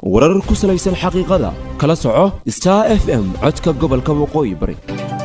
warar ku salaysan xaqiiqada kala soco star f m codka gobolka waqooyi bari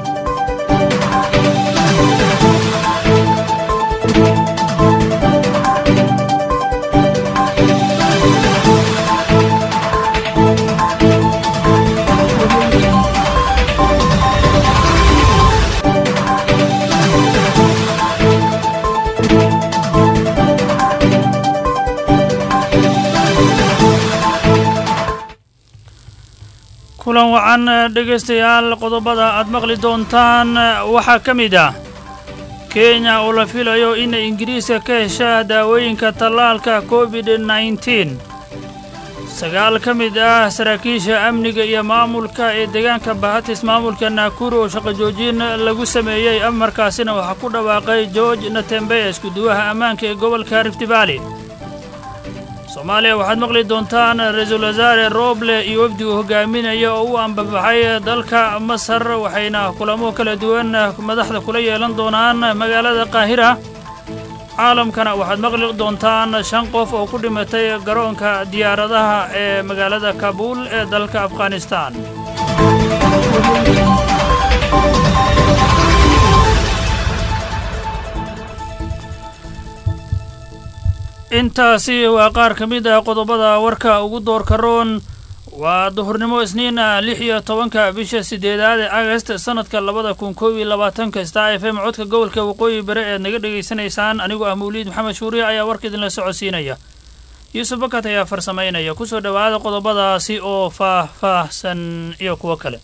kulan wacan dhegaystayaal qodobada aad maqli doontaan waxaa ka mid ah kenya oo la filayo inay ingiriiska ka heshaa daawooyinka tallaalka covid nneteen sagaal ka mid ah saraakiisha amniga iyo maamulka ee deegaanka bahatis maamulka naakuru oo shaqo joojin lagu sameeyey amarkaasina waxaa ku dhawaaqay george natembeya iskuduwaha ammaanka ee gobolka rift valley soomaaliya waxaad maqli doontaan ra-iisul wasaare rooble iyo wafdigu hogaaminaya oo u ambabaxay dalka masar waxayna kulamo kala duwan madaxda kula yeelan doonaan magaalada qaahira caalamkana waxaad maqli doontaan shan qof oo ku dhimatay garoonka diyaaradaha ee magaalada kabuul ee dalka afghanistan intaasi waa qaar ka mid ah qodobada warka ugu doorka roon waa duhurnimo isniin ah lix iyo tobanka bisha siddeedaad ee agast sannadka labada kun koob iyo labaatanka star f m codka gobolka waqooyi bari eed naga dhegaysanaysaan anigoo ah mawliid maxamed shuuriya ayaa warka idinla socodsiinaya yuusuf bakat ayaa farsamaynaya kusoo dhowaada qodobadaasi oo faah-faahsan iyo kuwo kale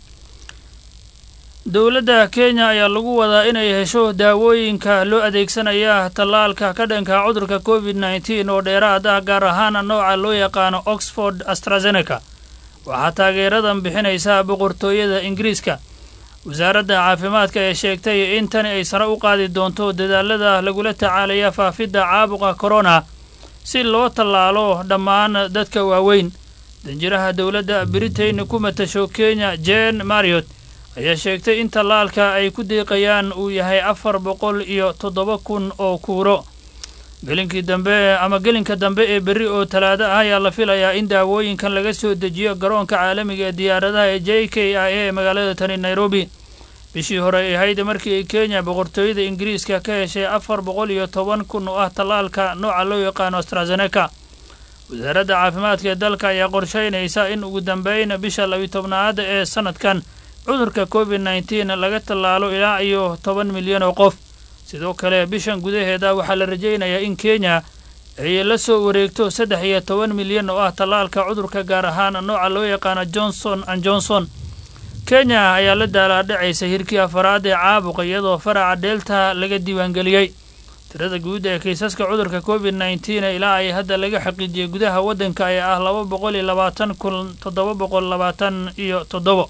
dowladda kenya ayaa lagu wadaa inay hesho daawooyinka loo adeegsanaya tallaalka ka dhanka cudurka covid nneteen oo dheeraad ah gaar ahaan nooca loo yaqaano oxford astrazeneca waxaa taageeradan bixinaysa boqortooyada ingiriiska wasaaradda caafimaadka ee sheegtay in tani ay sare u qaadi doonto dadaalada lagula tacaalaya faafidda caabuqa korona si loo tallaalo dhammaan dadka waaweyn danjiraha dowladda britain ku matasho kenya jen mariot ayaa sheegtay in tallaalka ay ku deeqayaan uu yahay afar boqol iyo toddoba kun oo kuuro gelinkii dambe ama gelinka dambe ee berri oo talaado ah ayaa la filayaa in daawooyinkan laga soo dejiyo garoonka caalamiga ee diyaaradaha ee j k i a ee magaalada tani nairobi bishii hore ay ahayd markii ay kenya boqortooyada ingiriiska ka heshay afar boqol iyo toban kun oo ah tallaalka nooca loo yaqaano astrazeneca wasaaradda caafimaadka ee dalka ayaa qorshaynaysa in ugu dambeyn bisha labiyi tobnaad ee sannadkan cudurka covid nneteen laga tallaalo ilaa iyo toban milyan oo qof sidoo kale bishan gudaheeda waxaa la rajaynayaa in kenya ay la soo wareegto saddex iyo toban milyan oo ah tallaalka cudurka gaar ahaan nooca loo yaqaano johnson an johnson kenya ayaa la daalaadhacaysa hirkii afaraad ee caabuqa iyadoo faraca delta laga diiwaangeliyey tirada guud ee kiisaska cudurka covid nneteen ilaa ay hadda laga xaqiijiyey gudaha waddanka ee ah laba boqol iyo labaatan kun toddoba boqol labaatan iyo toddobo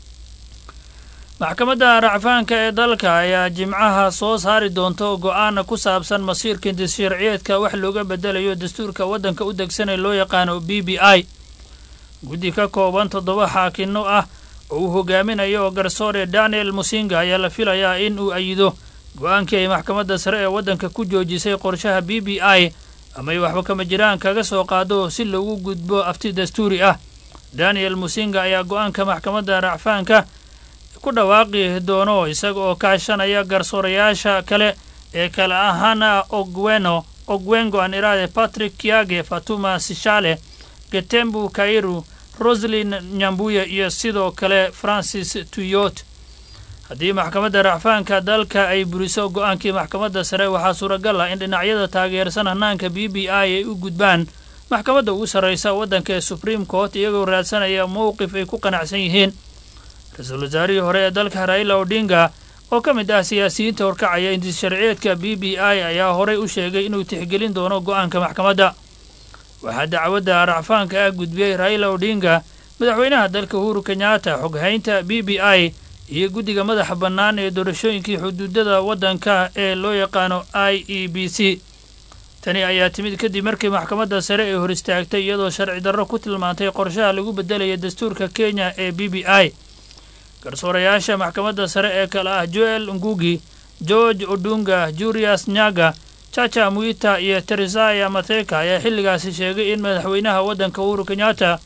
maxkamadda racfaanka ee dalka ayaa jimcaha soo saari doonto go'aana ku saabsan masiirka sharciyeedka wax looga bedelayo dastuurka waddanka u degsanee loo yaqaano b b i guddi ka kooban toddoba xaakinno ah oo uu hogaaminayo garsoore daniel musinga ayaa la filayaa in uu ayido go'aankii ay maxkamadda sare ee waddanka ku joojisay qorshaha b b i amay waxba kama jiraan kaga soo qaado si loogu gudbo afti dastuuri ah daniel musinga ayaa go'aanka maxkamadda racfaanka ku dhawaaqi doono isaga oo kaashanaya garsoorayaasha kale ee kale ahaana ogweno ogwengo aan iraade patrick kiage fatuma sishale getembu kairu roslin nyambuye iyo sidoo kale francis tuyot haddii maxkamadda racfaanka dalka ay buriso go'aankii maxkamadda sare waxaa suuragal ah in dhinacyada taageersan hanaanka b b i ay u gudbaan maxkamadda ugu sarraysa waddanka ee supreme court iyagoo raadsanaya mowqif ay ku qanacsan yihiin ra-iisul wasaarihii hore ee dalka raila odinga oo ka mid ah siyaasiyiinta horkacaya indis sharciyeedka b b i ayaa horey u sheegay inuu tixgelin doono go'aanka maxkamadda waxaa dacwadda racfaanka ah gudbiyey raila odinga madaxweynaha dalka uhuru kenyatta xoghaynta b b i iyo guddiga madaxa bannaan ee doorashooyinkii xuduudada waddanka ee loo yaqaano i e b c tani ayaa timid kadib markii maxkamadda sare ay hor istaagtay iyadoo sharci darro ku tilmaantay qorshaha lagu beddelaya dastuurka kenya ee b b i garsoorayaasha maxkamadda sare ee kale ah joel ngugi george odunga julius nyaga chacha muita iyo teresaya matheka ayaa xilligaasi sheegay in madaxweynaha waddanka uhuru kenyatta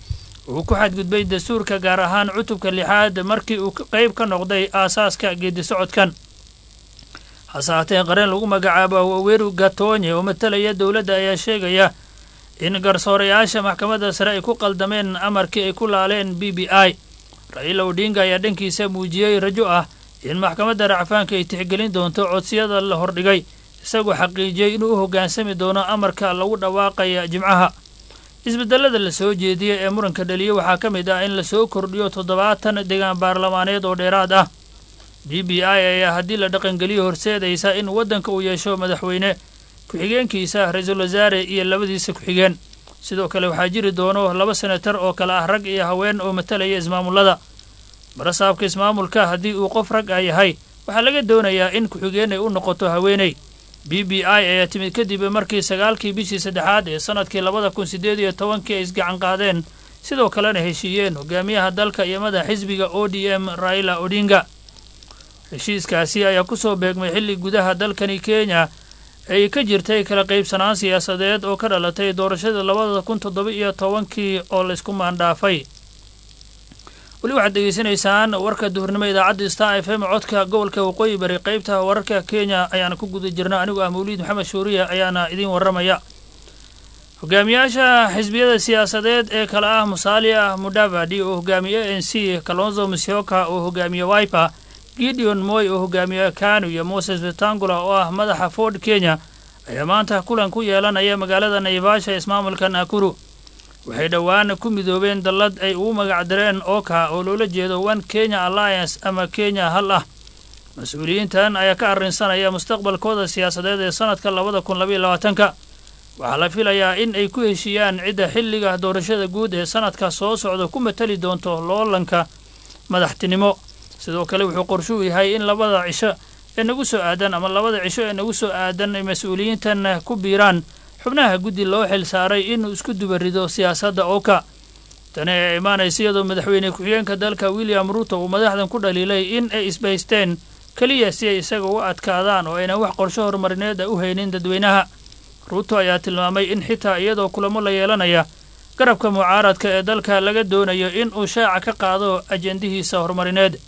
uu ku xadgudbay dastuurka gaar ahaan cutubka lixaad markii uu qayb ka noqday aasaaska geedi socodkan hase haatee qareen lagu magacaabo waweru gatonye oo matalaya dowladda ayaa sheegaya in garsoorayaasha maxkamadda sare ay ku qaldameen amarkii ay ku laaleen b b i ra'iila odhinga ayaa dhankiisa muujiyey rajo ah in maxkamadda racfaanka ay tixgelin doonto codsiyada la hordhigay isagoo xaqiijiyey inuu u hoggaansami doono amarka lagu dhawaaqaya jimcaha isbedelada la soo jeediyey ee muranka dhaliya waxaa ka mid ah in lasoo kordhiyo toddobaatan degaan baarlamaaneed oo dheeraad ah b b i ayaa haddii la dhaqangeliyo horseedaysa in waddanka uu yeesho madaxweyne ku-xigeenkiisa ra-iisul wasaare iyo labadiisa ku-xigeen sidoo kale waxaa jiri doono laba senatar oo kale ah rag iyo haween oo matalaya ismaamullada barasaabka ismaamulka haddii uu qof rag ah yahay waxaa laga doonayaa in ku-xigeen ay u noqoto haweeney b b i ayaa timid kadib markii sagaalkii bishii saddexaad ee sannadkii labada kun siddeed iyo tobankii ay isgacan qaadeen sidoo kalena heshiiyeen hogaamiyaha dalka iyo madax xisbiga o d m raila odinga heshiiskaasi ayaa ku soo beegmay xilli gudaha dalkani kenya ay ka jirtay kala qaybsanaan siyaasadeed oo ka dhalatay doorashada labada kun toddoba iyo tobankii oo laysku maandhaafay weli waxaad degeysanaysaan warka duhurnimo idaacadda star f m codka gobolka waqooyi bari qaybta wararka kenya ayaana ku guda jirna anigu ah mawliid maxamed shuuriya ayaana idiin warramaya hogaamiyaasha xisbiyada siyaasadeed ee kale ah musalia mudavadi oo hogaamiye a n c kalonzo musyoka oo hogaamiye wiper gideon moy oo hogaamiye kanu iyo moses vetangula oo ah madaxa ford kenya ayaa maanta kulan ku yeelanaya magaalada naivasha ismaamulka nakuru waxay dhowaan ku midoobeen dallad ay ugu magacdareen oka oo loola jeedo one kenya alliance ama kenya hal ah mas-uuliyiintan ayaa ka arrinsanaya mustaqbalkooda siyaasadeed ee sannadka labada kun labaiyo labaatanka waxaa la filayaa in ay ku heshiiyaan cidda xilliga doorashada guud ee sannadka soo socda ku matali doonto loolanka madaxtinimo sidoo kale wuxuu qorshuu yahay in labada cisho ee nagu soo aadan ama labada cisho ee nagu soo aadan ay mas-uuliyiintan ku biiraan xubnaha guddi loo xil saaray inuu isku dubarido siyaasadda oka tani ayaa imaanaysa iyadoo madaxweyne ku-xigeenka dalka william ruuto uu madaxdan ku dhaliilay in ay isbaysteen keliya si ay isaga u adkaadaan oo aynan wax qorsho horumarineed a u haynin dadweynaha ruuto ayaa tilmaamay in xitaa iyadoo kulamo la yeelanaya garabka mucaaradka ee dalka laga doonayo in uu shaaca ka qaado ajendihiisa horumarineed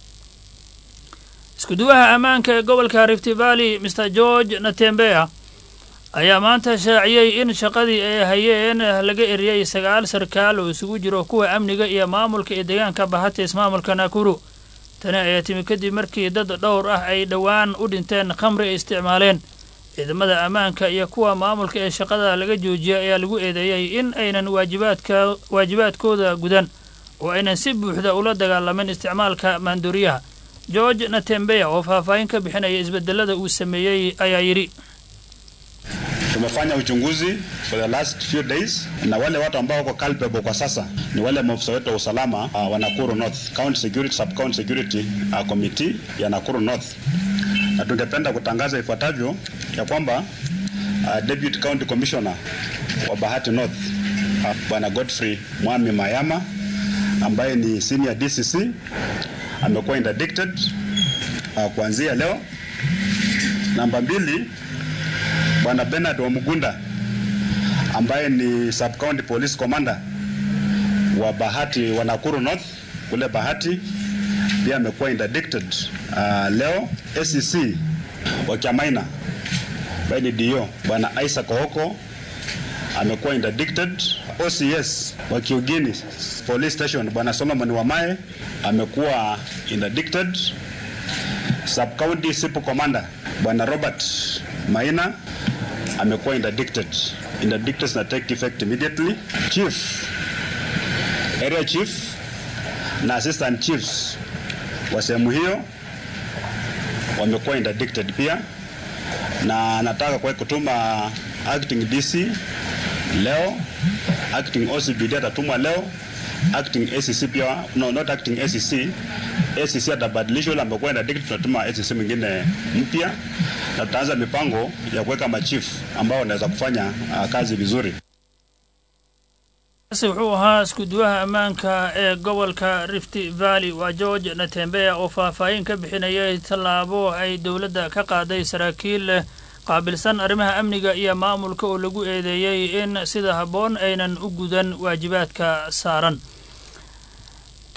iskuduwaha ammaanka ee gobolka rifty valley mr george natembea ayaa maanta shaaciyey in shaqadii ay hayeen laga eriyey sagaal sarkaal oo isugu jiro kuwa amniga iyo maamulka iyo deegaanka bahata ismaamulka nakuru tani ayaa timi kadib markii dad dhowr ah ay dhowaan u dhinteen khamri ay isticmaaleen ciidamada ammaanka iyo kuwa maamulka ee shaqada laga joojiyay ayaa lagu eedeeyey in aynan waajibaadka waajibaadkooda gudan oo aynan si buuxda ula dagaalamin isticmaalka maandooriyaha george natembeya oo faahfaahin ka bixinaya isbedelada uu sameeyey ayaa yidhi Tumefanya uchunguzi for the last few days na wale watu ambao wako culpable kwa sasa ni wale maafisa wetu wa usalama uh, wa Nakuru North County Security Sub County Security uh, Committee ya Nakuru North, na tungependa kutangaza ifuatavyo ya kwamba uh, Deputy County Commissioner wa Bahati North uh, Bwana Godfrey Mwami Mayama ambaye ni senior DCC amekuwa interdicted uh, kuanzia leo. Namba mbili Bwana Bernard Wamugunda ambaye ni sub county police commander wa Bahati wa Nakuru North kule Bahati pia amekuwa interdicted uh, leo. SEC wa Kiamaina ambaye ni DO Bwana Isaac Ohoko amekuwa interdicted. OCS wa Kiugini police station Bwana Solomon Wamae amekuwa interdicted. Sub county SIPO commander Bwana Robert Maina amekuwa interdicted. Interdicted na take effect immediately. Chief, area chief na assistant chiefs wa sehemu hiyo wamekuwa interdicted pia, na nataka kwa kutuma acting DC leo, acting OCBD atatumwa leo, acting ACC pia, no not acting ACC, ACC atabadilishwa, yule amekuwa interdicted, tunatuma ACC mwingine mpya na tutaanza mipango ya kuweka machifu ambao wanaweza kufanya uh, kazi vizuri. kaasi wuxuu ahaa iskuduwaha ammaanka ee gobolka rift valley waa george natembeya oo faahfaahin ka bixinayay tallaabo ay dowladda ka qaaday saraakiil qaabilsan arrimaha amniga iyo maamulka oo lagu eedeeyey in sida habboon aynan u gudan waajibaadka saaran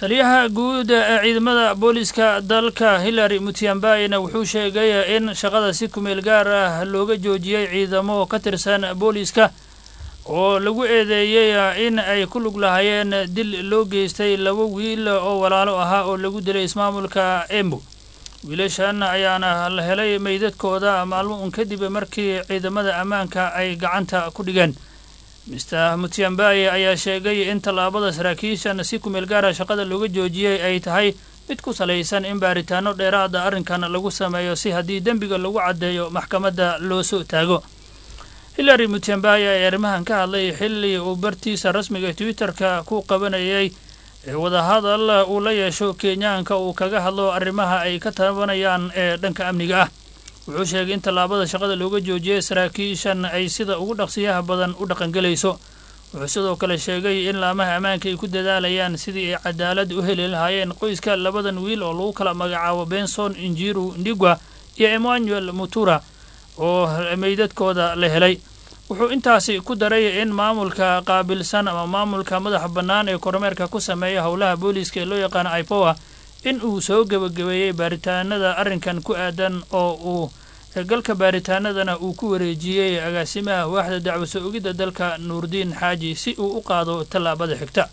taliyaha guud ee ciidamada booliska dalka hillary mutiambayna wuxuu sheegay in shaqada si kumeel gaar ah looga joojiyey ciidamo ka tirsan booliska oo lagu eedeeyey in ay ku lug lahaayeen dil loo geystay laba wiil oo walaalo ahaa oo lagu dilay ismaamulka embu wiilashan ayaana la helay meydadkooda maalmo un kadib markii ciidamada ammaanka ay gacanta ku dhigeen mister mutiambaye ayaa sheegay in tallaabada saraakiishan si kumeel gaara shaqada looga joojiyey ay tahay mid ku salaysan in baaritaano dheeraada arrinkan lagu sameeyo si haddii dembiga lagu caddeeyo maxkamadda loo soo taago hillary mutiambaye ayaa arrimahan ka hadlay xilli uu bartiisa rasmiga twitterka ku qabanayay ee wadahadal uu la yeesho kenyaanka uu kaga hadlo arrimaha ay ka tabanayaan ee dhanka amniga ah wuxuu sheegay in tallaabada shaqada looga joojiyey saraakiishan ay sida ugu dhaqsiyaha badan u dhaqangelayso wuxuu sidoo kale sheegay in laamaha ammaanka ay ku dadaalayaan sidii ay cadaalad u heli lahaayeen qoyska labadan wiil oo lagu kala magacaabo benson injiru ndigwa iyo emmanuel mutura oo meydadkooda la helay wuxuu intaasi ku daray in maamulka qaabilsan ama maamulka madaxa bannaan ee kormeerka ku sameeya howlaha booliiska ee loo yaqaano ipowa in uu soo gebagabeeyey baaritaanada arrinkan ku aadan oo uu galka baaritaanadana uu ku wareejiyey agaasimaha waaxda dacwo soo ogidda dalka nuurdiin xaaji si uu u qaado tallaabada xigta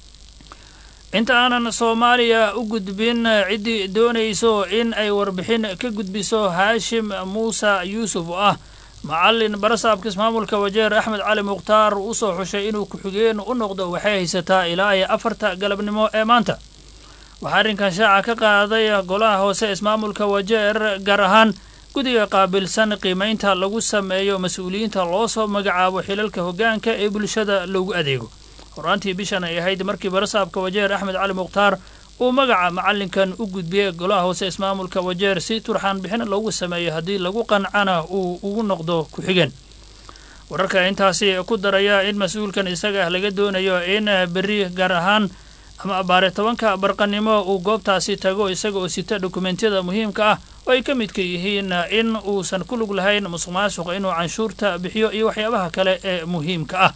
inta aanan soomaaliya u gudbin ciddii doonayso in ay warbixin ka gudbiso haashim muuse yuusuf oo ah macallin barasaabka ismaamulka wajeer axmed cali mukhtaar u soo xushay inuu ku-xigeen u noqdo waxay haysataa ilaa iyo afarta galabnimo ee maanta waxaa arrinkan shaaca ka qaaday golaha hoose ismaamulka wajeer gaar ahaan guddiga qaabilsan qiimaynta lagu sameeyo mas-uuliyiinta loo soo magacaabo xilalka hoggaanka ee bulshada loogu adeego horaantii bishan ay ahayd markii barasaabka wajeer axmed cali mukhtaar uu magaca macallinkan u gudbiyey golaha hoose ismaamulka wajeer si turxaan bixin loogu sameeyo haddii lagu qancana uu ugu noqdo ku-xigeen wararka intaasi ku daraya in mas-uulkan isaga ah laga doonayo in berri gaar ahaan ama abaare tobanka barqanimo uu goobtaasi tago isaga oo sita dokumentiyada muhiimka ah oo ay ka midka yihiin in uusan ku lug lahayn musuq maasuqa inuu canshuurta bixiyo iyo waxyaabaha kale ee muhiimka ah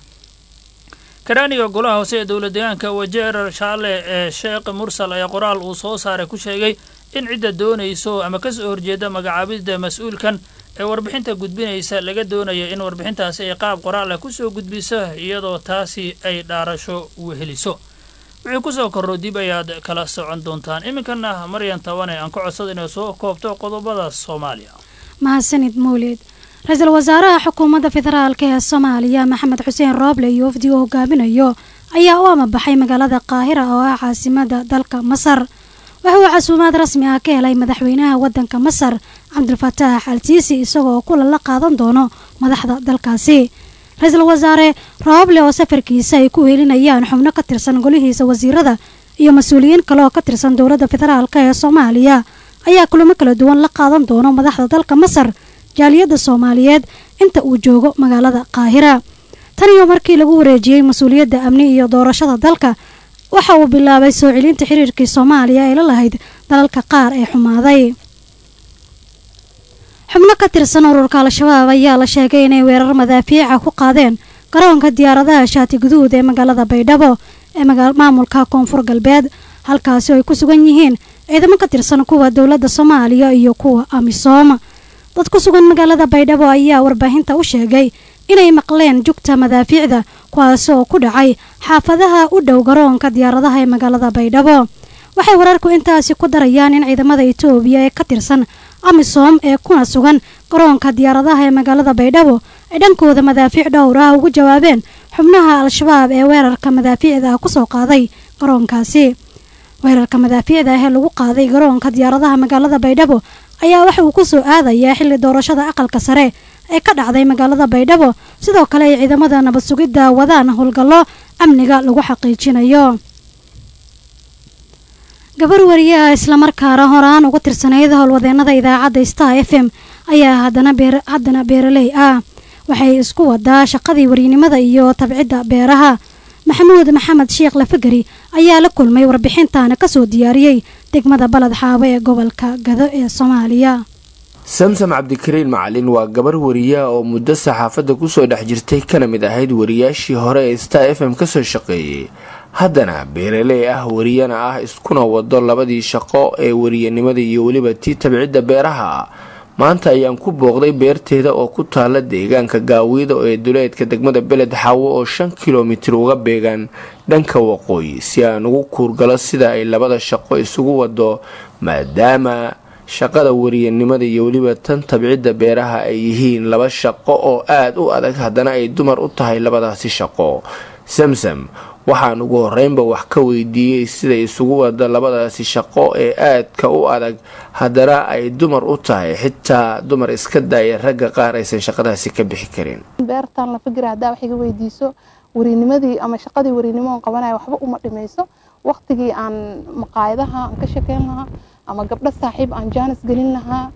karaaniga golaha hoose ee dowla deegaanka wajeer shaale ee sheekh mursal ayaa qoraal uu soo saaray ku sheegay in cidda doonayso ama ka soo horjeeda magacaabidda mas-uulkan ee warbixinta gudbinaysa laga doonayo in warbixintaasi ay qaab qoraal ah kusoo gudbiso iyadoo taasi ay dhaarasho weheliso wixii kusoo korro dib ayaad kala socon doontaan iminkana maryan tabane aan ka codsada inay soo koobto qodobada soomaaliya mahadsanid mawlid ra-iisul wasaaraha xukuumadda federaalk ee soomaaliya maxamed xuseen rooble iyo wafdi uu hogaaminayo ayaa u amabaxay magaalada qaahira oo ah caasimada dalka masar waxa uu casuumaad rasmi ah ka helay madaxweynaha waddanka masar cabdulfataax al siisi isagoo kulan la qaadan doono madaxda dalkaasi ra-iisul wasaare rooble oo safarkiisa ay ku helinayaan xubno ka tirsan golihiisa wasiirada iyo mas-uuliyiin kale oo ka tirsan dowladda federaalk ee soomaaliya ayaa kulamo kala duwan la qaadan doono madaxda dalka masar jaaliyadda soomaaliyeed inta uu joogo magaalada qaahira tan iyo markii lagu wareejiyey mas-uuliyadda amni iyo doorashada dalka waxa uu bilaabay soo celinta xiriirkii soomaaliya ee la lahayd dalalka qaar ee xumaaday xubno ka tirsan ururka al-shabaab ayaa la sheegay inay weerar madaafiica ku qaadeen garoonka diyaaradaha shaati guduud ee magaalada baydhabo ee maamulka koonfur galbeed halkaasi oo ay ku sugan yihiin ciidamo ka tirsan kuwa dowladda soomaaliya iyo kuwa amisom dad ku sugan magaalada baydhabo ayaa warbaahinta u sheegay inay maqleen jugta madaafiicda kuwaasi oo ku dhacay xaafadaha u dhow garoonka diyaaradaha ee magaalada baydhabo waxay wararku intaasi ku darayaan in ciidamada etoobiya ee ka tirsan amisom ee kuna sugan garoonka diyaaradaha ee magaalada baydhabo ay dhankooda madaafiic dhowr ah ugu jawaabeen xubnaha al-shabaab ee weerarka madaafiicda ah kusoo qaaday garoonkaasi weerarka madaafiicda ah ee lagu qaaday garoonka diyaaradaha magaalada baydhabo ayaa waxa uu kusoo aadayaa xilli doorashada aqalka sare ee ka dhacday magaalada baydhabo sidoo kale ay ciidamada nabad sugidda wadaan howlgallo amniga lagu xaqiijinayo gabar wariyaha islamarkaana horaan uga tirsanayd howlwadeenada idaacadda star f m ayaa haddana beeraley ah waxay isku wadaa shaqadii warinimada iyo tabcidda beeraha maxamuud maxamed sheekh lafagari ayaa la kulmay warbixintaana kasoo diyaariyey degmada baled xaabo ee gobolka gado ee soomaaliya samsam cabdikariin macalin waa gabar wariya oo muddo saxaafadda kusoo dhex jirtay kana mid ahayd wariyaashii hore ee star f m kasoo shaqeeyey haddana beeraley ah wariyana ah iskuna wado labadii shaqo ee wariyanimada iyo weliba tii tabcidda beeraha maanta ayaan ku booqday beerteeda oo ku taala deegaanka gaawiida ee duleedka degmada beled xaawo oo shan kilomitir uga beegaan dhanka waqooyi si aan ugu kuurgalo sida ay labada shaqo isugu wado maadaama shaqada wariyanimada iyo weliba tan tabcidda beeraha ay yihiin laba shaqo oo aada u adag haddana ay dumar u tahay labadaasi shaqo samsam waxaan ugu horeynba wax ka weydiiyey siday isugu wada labadaasi shaqo ee aadka u adag haddana ay dumar u tahay xitaa dumar iska daaya ragga qaar aysan shaqadaasi ka bixi karin beertan la fikira haddaa wax iga weydiiso warinimadii ama shaqadii warinimo qabanaya waxba uma dhimayso waqtigii aan maqaayadaha aan ka shekeyn lahaa ama gabdho saaxiib aan jaanis gelin lahaa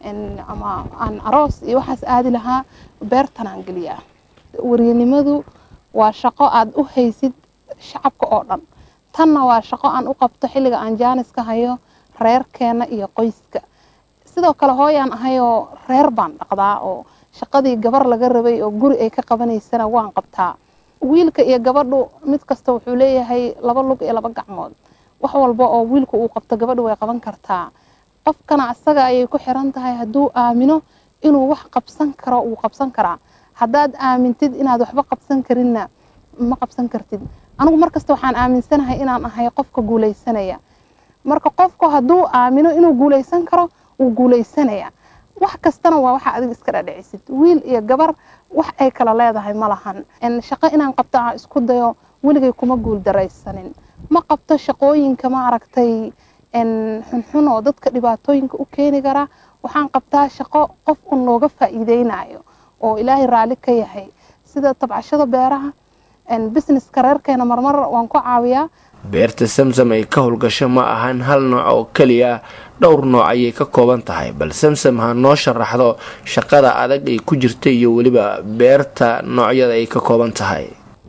ama aan aroos iyo waxaas aadi lahaa beertan aan geliyaa warinimadu waa shaqo aada u haysid shacabka oo dhan tanna waa shaqo aan u qabto xilliga aan jaaniska hayo reerkeena iyo qoyska sidoo kale hooyaan ahayoo reer baan dhaqdaa oo shaqadii gabar laga rabay oo guri ay ka qabanaysana waan qabtaa wiilka iyo gabadhu mid kasta wuxuu leeyahay laba lug iyo laba gacmood wax walba oo wiilku uu qabto gabadhu way qaban kartaa qofkana asaga ayay ku xiran tahay hadduu aamino inuu wax qabsan karo wuu qabsan karaa haddaad aamintid inaad waxba qabsan karinna ma qabsan kartid anigu markasta waxaan aaminsanahay inaan ahay qofka guulaysanaya marka qofku hadduu aamino inuu guulaysan karo wuu guulaysanaya wax kastana waa waxa adiga iska dhadhicisid wiil iyo gabar wax ay kala leedahay ma lahan shaqo inaan qabto aan isku dayo weligay kuma guul daraysanin ma qabto shaqooyinka ma aragtay xunxun oo dadka dhibaatooyinka u keeni kara waxaan qabtaa shaqo qof un looga faa'iideynayo oo ilaahay raalli ka yahay sida tabcashada beeraha businesska reerkeena marmar waan ku caawiyaa beerta samsam ay ka howlgasho ma ahan hal nooc oo keliya dhowr nooc ayay ka kooban tahay bal samsam ha noo sharaxdo shaqada adag ay ku jirta iyo weliba beerta noocyada ay ka kooban tahay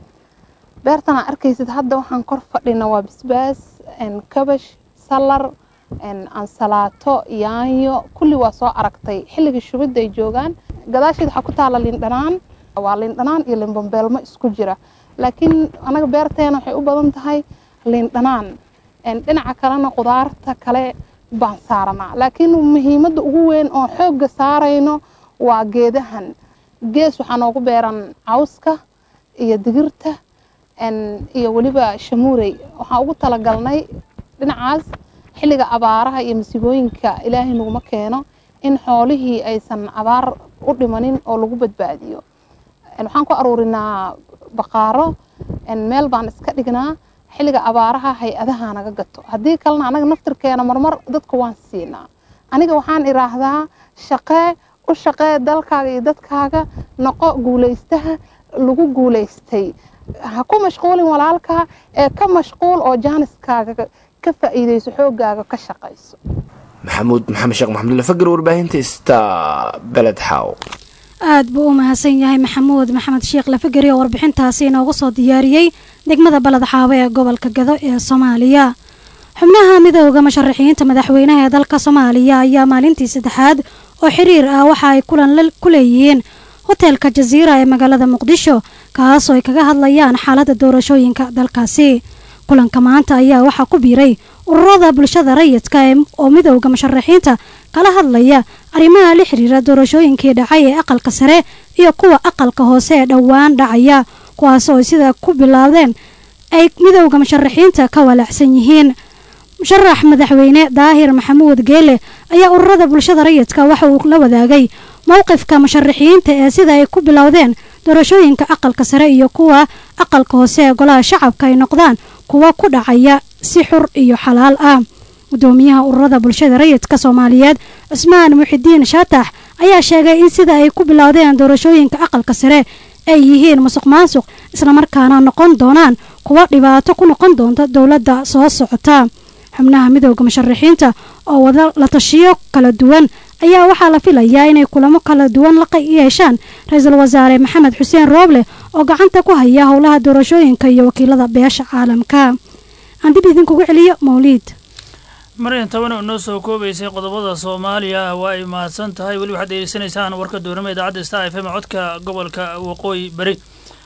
beertan aa arkaysid hadda waxaan kor fadhina waa bisbaas kabash salar ansalaato yaanyo kulli waa soo aragtay xilligii shubidda ay joogaan gadaasheed waxaa ku taala lindhanaan waa lindhanaan iyo limbambeelmo isku jira laakiin anaga beerteena waxay u badan tahay lindhanaan dhinaca kalena qudaarta kale baan saaranaa laakiin muhiimadda ugu weyn oo xoogga saarayno waa geedahan gees waxaa noogu beeran cawska iyo digirta iyo weliba shamuurey waxaan ugu talagalnay dhinacaas xilliga abaaraha iyo masigooyinka ilaahay naguma keeno in xoolihii aysan abaar u dhimanin oo lagu badbaadiyo waxaan ku aruurinaa baqaaro meel baan iska dhignaa xilliga abaaraha hay-adaha naga gato haddii kalena anaga naftirkeena marmar dadka waan siinaa aniga waxaan iraahdaa shaqee u shaqee dalkaaga iyo dadkaaga noqo guulaystaha lagu guulaystay ha ku mashquulin walaalkaa ee ka mashquul oo jaaniskaaga ka faa'iidayso xoogaaga ka shaqayso maxamuud maxamed sheekh maxamed lafagar warbaahinta ista beled xaaw aad buu u mahadsan yahay maxamuud maxamed sheekh lafageri oo warbixintaasi inoogu soo diyaariyey degmada baled xaawo ee gobolka gado ee soomaaliya xubnaha midooda musharaxiinta madaxweynaha ee dalka soomaaliya ayaa maalintii saddexaad oo xiriir ah waxa ay kulan ku leeyihiin hoteelka jasiira ee magaalada muqdisho kaasoo ay kaga hadlayaan xaaladda doorashooyinka dalkaasi kulanka maanta ayaa waxaa ku biiray ururada bulshada rayidka oo midooda musharaxiinta kala hadlaya arrimaha la xiriira doorashooyinkii dhacay ee aqalka sare iyo kuwa aqalka hoose ee dhowaan dhacaya kuwaasoo sida ku bilaabdeen ay midooda musharaxiinta ka walaacsan yihiin musharax madaxweyne daahir maxamuud geele ayaa ururada bulshada rayidka waxa uu la wadaagay mowqifka musharaxiinta ee sida ay ku bilowdeen doorashooyinka aqalka sare iyo kuwa aqalka hoose ee golaha shacabka ay noqdaan kuwa ku dhacaya si xur iyo xalaal ah gudoomiyaha ururada bulshada rayidka soomaaliyeed cusmaan muxidiin shaatax ayaa sheegay in sida ay ku bilowdeen doorashooyinka aqalka sare ay yihiin musuq maasuq islamarkaana noqon doonaan kuwa dhibaato ku noqon doonta dowladda soo socota xubnaha midooda musharaxiinta oo wada la tashiyo kala duwan ayaa waxaa la filayaa inay kulamo kala duwan la yeeshaan ra-iisul wasaare maxamed xuseen rooble oo gacanta ku haya howlaha doorashooyinka iyo wakiilada beesha caalamka aan dib idinkugu celiyo mawliid maryan tabana inoo soo koobaysay qodobada soomaaliya waa ay mahadsan tahay weli waxaad degeysanaysaan warka doorama idaacadda star f m codka gobolka waqooyi bari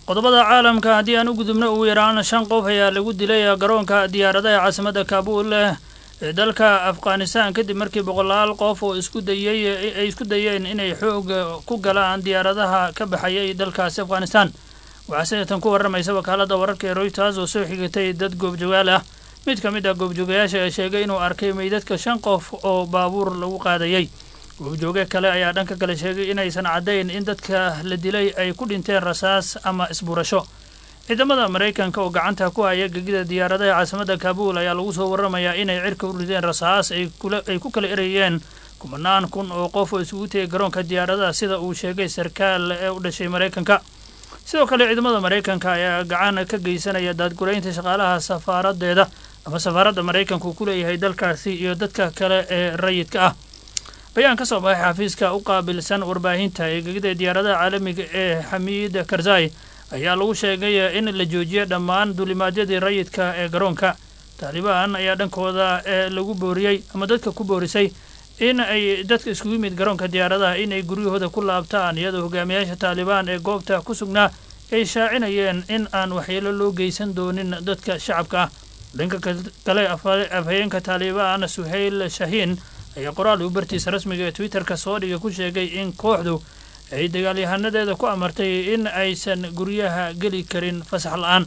qodobada caalamka haddii aan u gudubno ugu yaraan shan qof ayaa lagu dilay garoonka diyaaradaha caasimadda kaabuul ee dalka afghanistan kadib markii boqolaal qof oo isku dayey ay isku dayeen inay xoog ku galaan diyaaradaha ka baxayay dalkaasi afghanistan waxaa sidatan ku warramaysa wakaaladda wararka ee royters oo soo xigatay dad goobjogaal ah mid ka mid ah goobjoogayaasha ee sheegay inuu arkay meydadka shan qof oo baabuur lagu qaadayay goobjooge kale ayaa dhanka kale sheegay inaysan caddayn in dadka la dilay ay ku dhinteen rasaas ama isbuurasho ciidamada maraykanka oo gacanta ku haya gegida diyaaradaha caasimadda kaabuul ayaa lagu soo warramayaa inay cirka u rideen rasaas ay ku kala erayeen kumanaan kun oo qof oo isugu tegay garoonka diyaaradaha sida uu sheegay sarkaal ee u dhashay maraykanka sidoo kale ciidamada maraykanka ayaa gacan ka geysanaya daadguraynta shaqaalaha safaaradeeda ama safaaradda maraykanku ku leeyahay dalkaasi iyo dadka kale ee rayidka ah bayaan ka soo baxay xafiiska u qaabilsan warbaahinta ee gegida diyaaradaha caalamiga ee xamiid karzai ayaa lagu sheegay in la joojiya dhammaan duulimaadyadii rayidka ee garoonka taalibaan ayaa dhankooda ee lagu booriyey ama dadka ku boorisay in ay dadka iskugu yimid garoonka diyaaradaha inay guryahooda ku laabtaan iyadoo hogaamiyaasha taalibaan ee goobta ku sugnaa ay shaacinayeen in aan waxyeelo loo geysan doonin dadka shacabka ah dhanka kale afhayeenka taalibaan suhayl shahiin ayaa qoraal uu bartiisa rasmiga ee twitterka soo dhigay ku sheegay in kooxdu ay dagaalyahanadeeda ku amartay in aysan guryaha geli karin fasax la-aan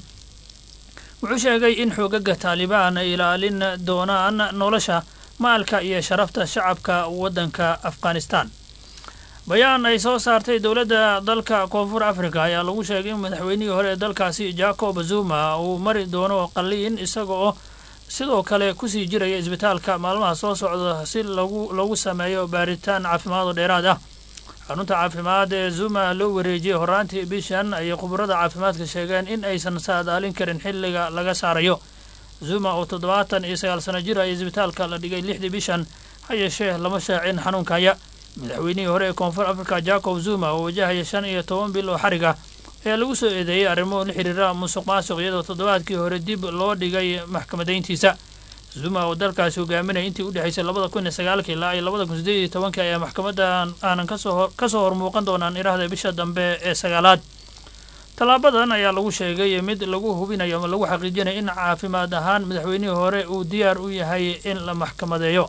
wuxuu sheegay in xoogaga taalibaan ay ilaalin doonaan nolosha maalka iyo sharafta shacabka waddanka afghanistan bayaan ay soo saartay dowladda dalka koonfur africa ayaa lagu sheegay in madaxweynihii hore ee dalkaasi jacob zuma uu mari doono qalliin isaga oo sidoo kale kusii jiraya isbitaalka maalmaha soo socda si lagu lagu sameeyo baaritaan caafimaad oo dheeraad ah xarunta caafimaad ee zuma loo wareejiyey horaantii bishan ayay khubarada caafimaadka sheegeen in aysan saadaalin karin xilliga laga saarayo zuma oo toddobaatan iyo sagaal sano jir ay isbitaalka la dhigay lixdii bishan ha yeeshee lama shaacin xanuunkaya madaxweynihii hore ee koonfur africa jacob zuma oo wajahaya shan iyo toban bil oo xarig ah ayaa lagu soo eedeeyey arrimo la xiriira musuq maasuq iyadoo toddobaadkii hore dib loo dhigay maxkamadayntiisa zuma oo dalkaasi hogaaminaya intii u dhexaysay labada kun iyo sagaalkii ilaa iyo labada kun sideed iyo tobankii ayaa maxkamadan aanan kasoo kasoo hormuuqan doonaan iraahda bisha dambe ee sagaalaad tallaabadan ayaa lagu sheegay mid lagu hubinayo ama lagu xaqiijinayo in caafimaad ahaan madaxweynihii hore uu diyaar u yahay in la maxkamadeeyo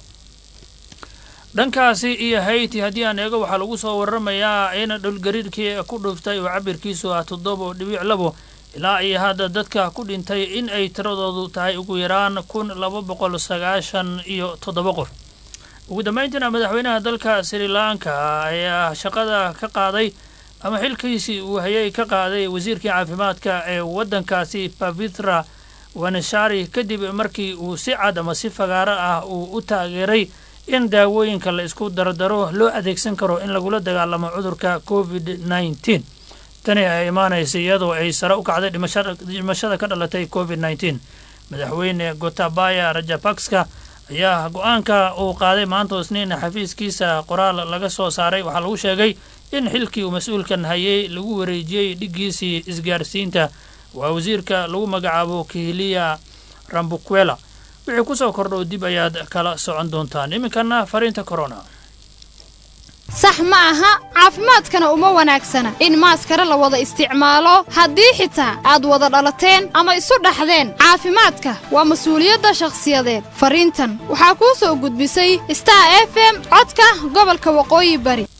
dhankaasi iyo hayti haddii aan eego waxaa lagu soo waramayaa in dhulgariirkii ku dhuftay oo cabirkiisu ah toddoba dhibic labo ilaa iyo hadda dadka ku dhintay in ay tiradoodu tahay ugu yaraan kun laba boqol sagaashan iyo toddoba qof ugu dambayntiina madaxweynaha dalka sri lanka ayaa shaqada ka qaaday ama xilkiisii uu hayay ka qaaday wasiirkii caafimaadka ee waddankaasi pavitra wanashari kadib markii uu si cad ama si fagaaro ah uu u taageeray in daawooyinka la isku dardaro loo adeegsan karo in lagula dagaalamo cudurka covid nneteen tani ay imaanaysa iyadoo ay sare u kacday dhimashada ka dhalatay covid nneteen madaxweyne gotabaya rajapakska ayaa go-aanka uu qaaday maanta isniin xafiiskiisa qoraal laga soo saaray waxaa lagu sheegay in xilkii uu mas-uulkan hayay lagu wareejiyey dhiggiisii isgaarsiinta waa wasiirka lagu magacaabo kihiliya rambukwela wixii ku soo kordhow dib ayaad kala socon doontaan iminkana fariinta corona sax ma aha caafimaadkana uma wanaagsana in maaskara la wada isticmaalo haddii xitaa aad wada dhalateen ama isu dhaxdeen caafimaadka waa mas-uuliyadda shakhsiyadeed fariintan waxaa kuu soo gudbisay star f m codka gobolka waqooyi bari